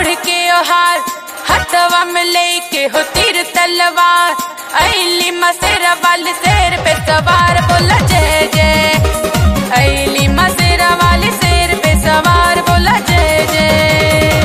ओढ़ के ओहार हथवा में लेके हो तीर तलवार ऐली मसेरा वाली शेर पे सवार बोला जय जय ऐली मसेरा वाली शेर पे सवार बोला जय जय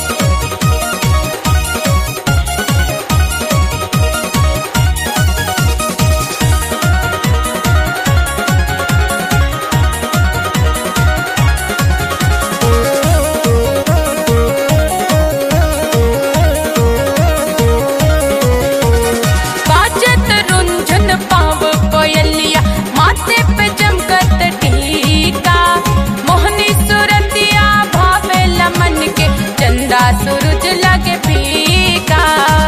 बाजत रुंझुन पाव कोयलिया माथे पे चमकत टीका मोहनी सुरतिया भावे लमन के चंदा सूरज लगे फीका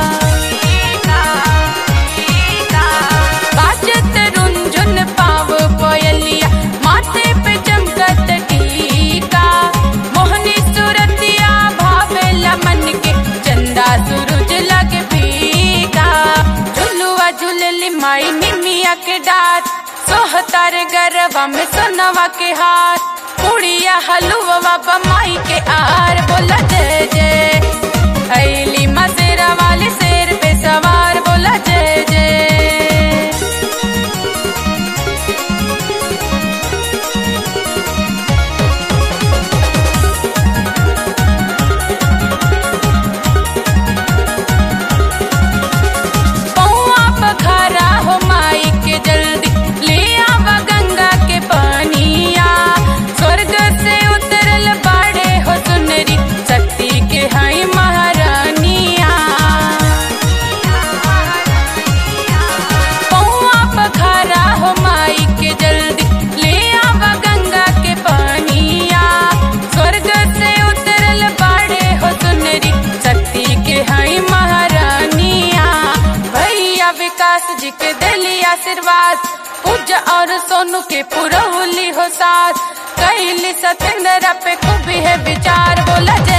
बाजत रुंझुन पाव कोयलिया माथे पे चमकत टीका मोहनी सुरतिया भावे लमन के चंदा सूरज लगे फीका झुलुआ झुलली माई निमिया के डार सोहतार गरबा में सोनवा के हार कुड़िया हलुआ बमाई के आर बोला जय जय ऐली मसेरा वाली शेर पे सवार बोला जय जय पौआ पखारा हो माई के जल्दी ले आवा गंगा के पानिया स्वर्ग से उतरल बाड़े हो सुनरी शक्ति के हई महारानिया पौआ पखारा हो माई के जल्दी ले आवा गंगा के पानिया स्वर्ग से उतरल बाड़े हो सुनरी शक्ति के हई महारानिया भैया विकास जी के दिली आशीर्वाद पूजा और सोनू के पुरौली हो साथ कैली सतेंद्र पे खूबी है विचार बोला